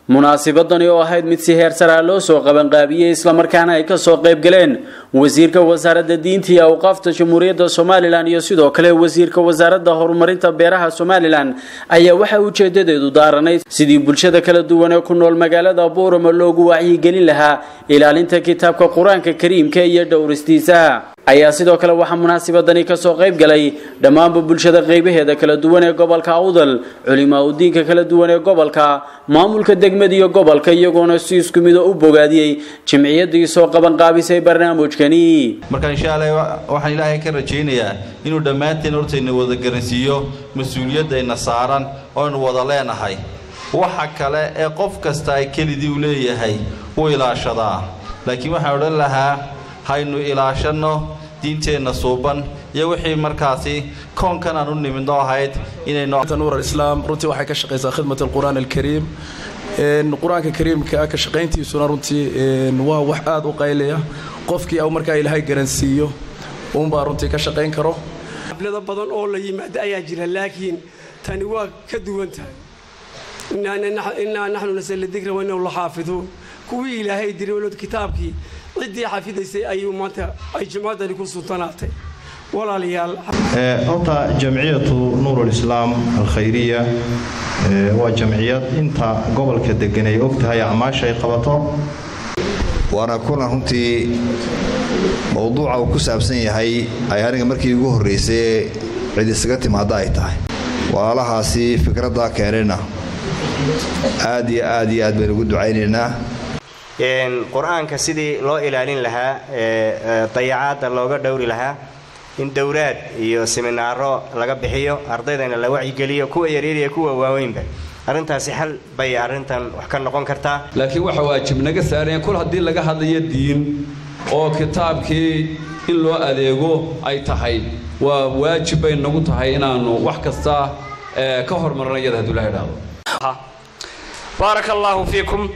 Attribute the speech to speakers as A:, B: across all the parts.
A: munaasibadani oo ahayd mid si heer saraa loo soo qabanqaabiyey islamarkaana ay kasoo qayb galeen wasiirka wasaaradda diinta iyo awqaafta jamhuuriyadda somalilan iyo sidoo kale wasiirka wasaaradda horumarinta beeraha somalilan ayaa waxaa ujeedadeedu daaranayd sidii bulshada kala duwan ee ku nool magaalada buurama loogu wacyigelin lahaa ilaalinta kitaabka qur-aanka kariimka iyo dhowristiisa ayaa sidoo kale waxaa munaasibadani kasoo qayb galay dhammaanba bulshada qeybaheeda kala duwan ee gobolka awdal culimaa udiinka kala duwan ee gobolka maamulka degmada iyo gobolka iyagoona si isku mido u bogaadiyey jimciyadii soo qabanqaabisay barnaamijkani
B: marka insha allah waxaan ilaahay ka rajaynayaa inuu dhammaanteen hortayna wada garansiiyo mas-uuliyadayna saaran ooaynu wada leenahay waxa kale ee qof kasta ay kelidii u leeyahay u ilaashadaa laakiin waxaan odhan lahaa haynu ilaashanno diinteenna suuban iyo wixii markaasi koonkan aan u nimidno ahayd
C: inaynuur alislaam runtii waxay ka shaqaysaa khidmat alqur'aan alkariim qur-aanka kariimka ka shaqayntiisuna runtii waa wax aada u qaylaya qofkii au markaa ilaahay garansiiyo uunbaa runtii ka shaqayn karo
D: xablado badan oo la yimaado ayaa jira laakiin tani waa ka duwan tahay innaa naxnu nasala dikra wainahu la xaafiduun kuwii ilaahay diray walood kitaabkii ciddii xafidaysay ayuu maanta ay jimcadani ku suntanaatay walaalayaal
E: horta jamciyatu nuurulislaam alkhayriya waa jamciyad inta gobolka degan ay og tahay acmaasha ay qabato
F: waana kulan runtii mowduuca uu ku saabsan yahay ay aniga markii ugu horraysay cid isaga timaadda ay tahay walaalahaasi fikraddaa keenayna aad iyo aad iyo aad baynu ugu ducaynaynaa
G: qur-aanka sidii loo ilaalin lahaa dayacaadda looga dhowri lahaa in dowlaad iyo siminaaro laga bixiyo ardaydana la wacyigeliyo kuwa yaryar iyo kuwa waaweynba arrintaasi xal bay arrintan wax ka noqon kartaa
H: laakiin waxa waajib naga saaraya kul haddii laga hadlayo diin oo kitaabkii in loo adeego ay tahay waa waajib bay nagu tahay inaannu wax kasta ka hormarno iyada hadduu la idhaahdo
I: baaraka allaahu fiikum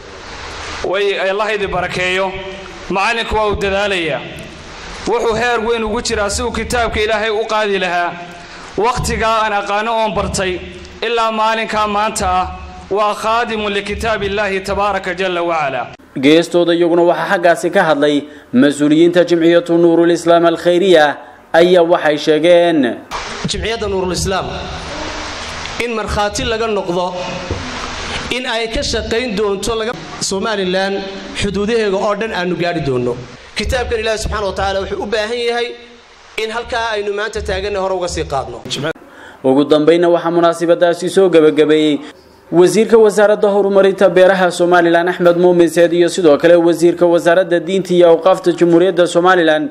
I: way allah idin barakeeyo macallinku waa uu dadaalayaa wuxuu heer weyn ugu jiraa si uu kitaabka ilaahay u qaadi lahaa wakhtigaa aan aqaano oon bartay ilaa maalinkaa maanta ah waa khaadimun likitaab illaahi tabaaraka jalla wacalaa
A: geestooda iyaguna waxaa xaggaasi ka hadlay mas-uuliyiinta jimciyatu nuurulislaam alkhayriya ayaa waxay sheegeen
J: jimciyadda nuurulislaam in markhaati laga noqdo in ay ka shaqayn doonto somalilan xuduudaheega oo dhan aanu gaari doonno kitaabkan ilaahi subxana wa tacaala wuxuu u baahan yahay in halkaa aynu maanta taaganna hore uga sii qaadno
A: ugu dambayna waxaa munaasibadaasi soo gebagabeeyey wasiirka wasaaradda horumarinta beeraha somalilan axmed muumin seed iyo sidoo kale wasiirka wasaaradda diinta iyo awqaafta jamhuuriyadda somalilan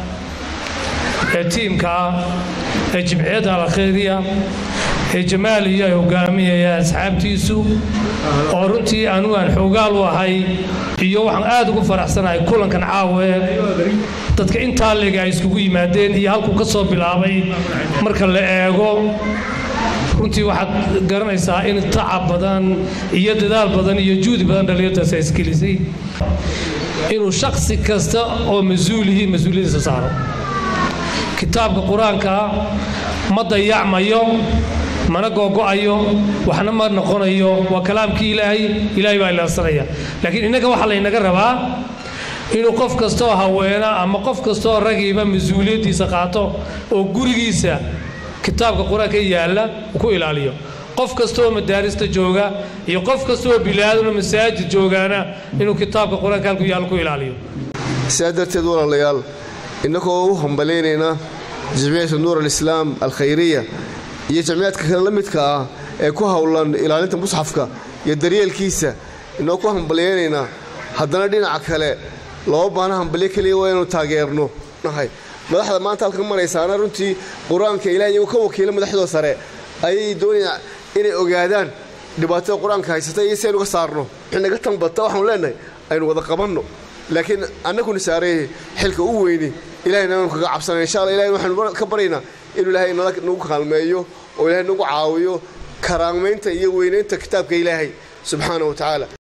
K: ee tiimka ee jimciyadda alkhayriya ee jamaal iyo ay hogaaminayaan asxaabtiisu oo runtii anugu aan xoogaal u ahay iyo waxaan aad ugu faraxsanahay kulankan caawe dadka intaa lega ay iskugu yimaadeen iyo halkuu ka soo bilaabay marka la eego runtii waxaad garanaysaa in tacab badan iyo dadaal badan iyo juudi badan dhallinyartaas ay isgelisay inuu shaksi kasta oo mas-uulihii mas-uuliyadiisa saaro kitaabka qur-aanka ma dayacmayo mana googo'ayo waxna ma noqonayo waa kalaamkii ilaahay ilaahay baa ilaansanaya laakiin innaga waxaa laynaga rabaa inuu qof kastaoo haweena ama qof kastaoo ragiiba mas-uuliyaddiisa qaato oo gurigiisa kitaabka qur-aanka yaalla ku ilaaliyo qof kastaoo madaarista jooga iyo qof kastaoo bilaadano masaajid joogaana inuu kitaabka qur-aanka halku yaalla ku ilaaliyo
L: sidaa darteed walaalayaal innagoo u hambalaynaynaa jimciyata nuur alislaam alkhayriya iyo jamciyaadka kale la midka ah ee ku howlan ilaalinta musxafka iyo daryeelkiisa inoo ku hambalyaynaynaa haddana dhinaca kale loo baana hambalyo keliya waa inuu taageerno madaxda maanta halka maraysaana runtii qur-aanka ilaah iyagu ka wakiila madaxdoo sare ayay doonayaan inay ogaadaan dhibaatada qur-aanka haysata iyo si aynu ka saarno wixii naga tanbata waxaanu leenahay aynu wada qabanno laakiin annaguna saareeyay xilka u weyni ilahayna aanu kaga cabsana insha alla ilahay waxaanu ka baryaynaa inuu ilaahay nagu kaalmeeyo oo ilaahay nagu caawiyo karaamaynta iyo weynaynta kitaabka ilaahay subxaana wa tacaala